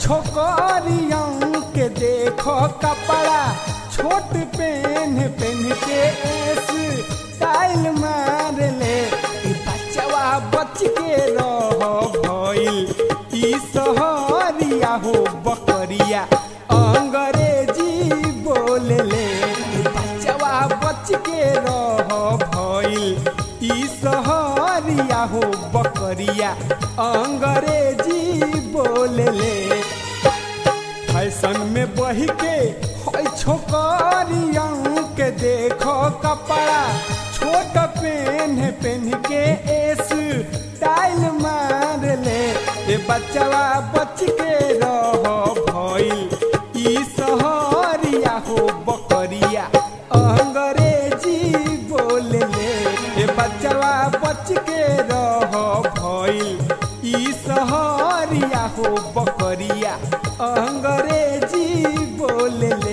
छोकरियों के देखो कपड़ा छोट पेन पेन के एस टाइल मार ले ई बचवा बच के रह भइल ई सहरिया हो बकरिया अंग्रेजी बोल ले ई बचवा बच के रह भइल ई सहरिया हो बकरिया अंग्रेजी बोल ले फैशन में बही के होय छोकरियों के देखो कपड़ा छोट पेन पेन के एस टाइल मार ले ए बचवा बच के रह भइल ई सहरिया हो बकरिया अंग्रेजी बोल ले ए बचवा बच के रह भइल ई सहरिया हो बकरिया अंग्रेजी बोल ले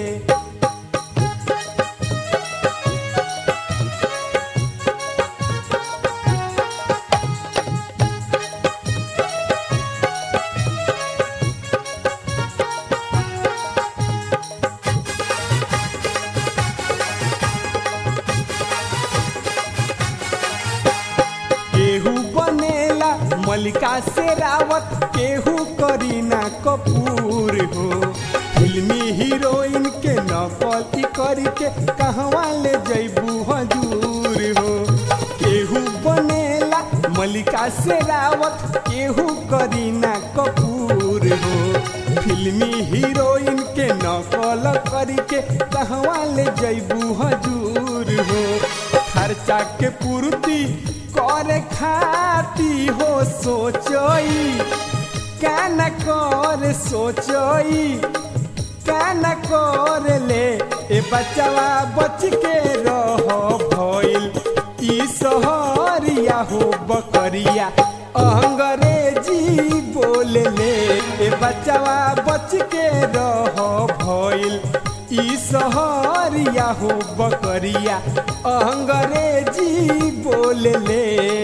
केहू बनेला मलिका शेरावत केहू करीना कपूर हो फिल्मी हीरोइन के नकल ई करी के कहवा ले जैबू हजूर हो केहू बनेला मलिका शेरावत केहू करीना कपूर हो फिल्मी हीरोइन के नकल करी के कहवा ले जैबू हजूर हो खर्चा के पूर्ति करे खाती हो सोचई कान कर सोचई कान कर ले ए बचवा बच के रह भइल ई सहरिया हो बकरिया अंग्रेजी बोल ले ए बचवा बच के रह भइल ई सहरिया हो बकरिया अंग्रेजी बोल ले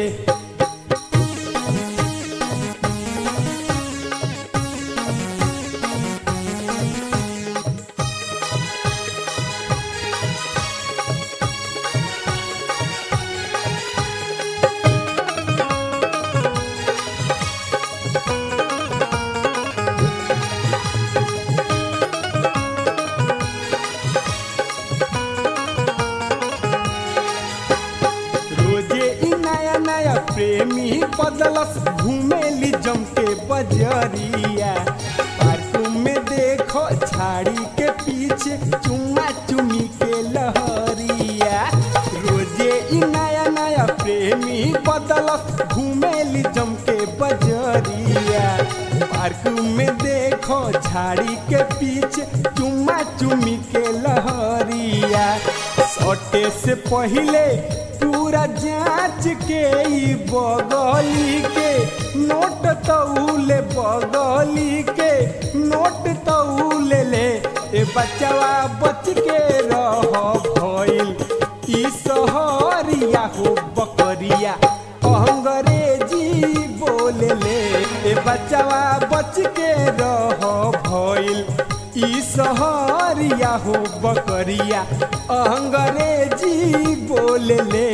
रोजे ई नया नया प्रेमी बदलस घूमेली जम के बजरिया पार्क में देखो झाड़ी के पीछे चुम्मा चुमी के लहरिया रोजे ई नया नया प्रेमी बदलस घूमेली जम के बजरिया पार्क में देखो झाड़ी के पीछे चुम्मा चुमी के लहरिया सटे से पहिले पूरा जांच के ई बगली के नोट तौले बगली के नोट तौले ले ए बचवा बच के रह भइल ई सहरिया हो बकरिया अंग्रेजी बोल ले ए बचवा बच के रह भइल ई सहरिया हो बकरिया अंग्रेजी बोल ले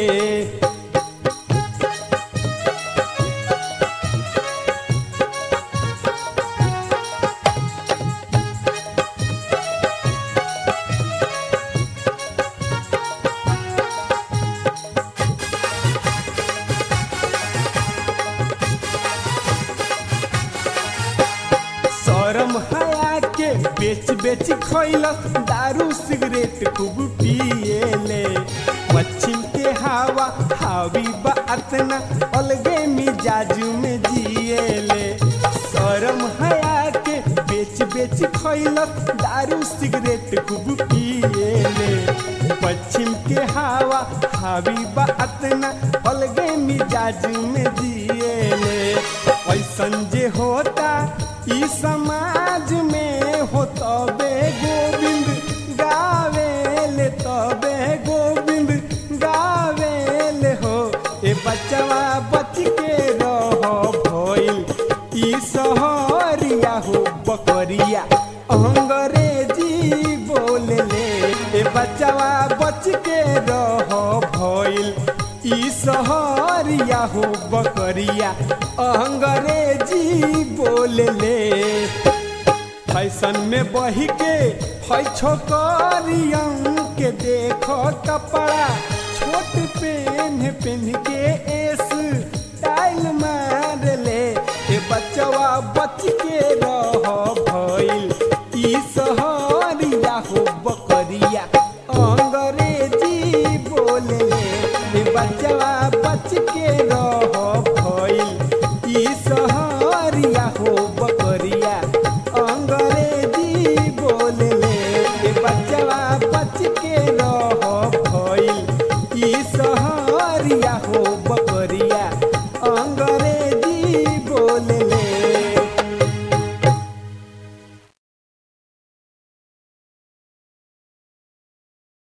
शरम हया के बेच बेच खैलस दारू सिगरेट खूब पिएले पश्चिम के हवा हावी बा अतना अलगे मिजाज में जिएले शरम हया के बेच बेच खैलस दारू सिगरेट खूब पिएले पश्चिम के हवा हावी बा अतना अलगे मिजाज में जिएले ऐसन जे होता ई समाज में हो तबे गोविंद गावेले तबे गोविंद गावेले हो ए बचवा बच के रह भइल ई सहरिया हो बकरिया अंग्रेजी बोले ले ए बचवा बच के रह भइल ई सहरिया हो बकरिया अंग्रेजी बोले ले फैशन में बही के है छोकरियन के देखो कपड़ा छोट पेन पेन के एस टाइल मार ले ए बचवा बच के रह भइल ई सहरिया हो बकरिया अंग्रेजी बोले ले ए बचवा बच के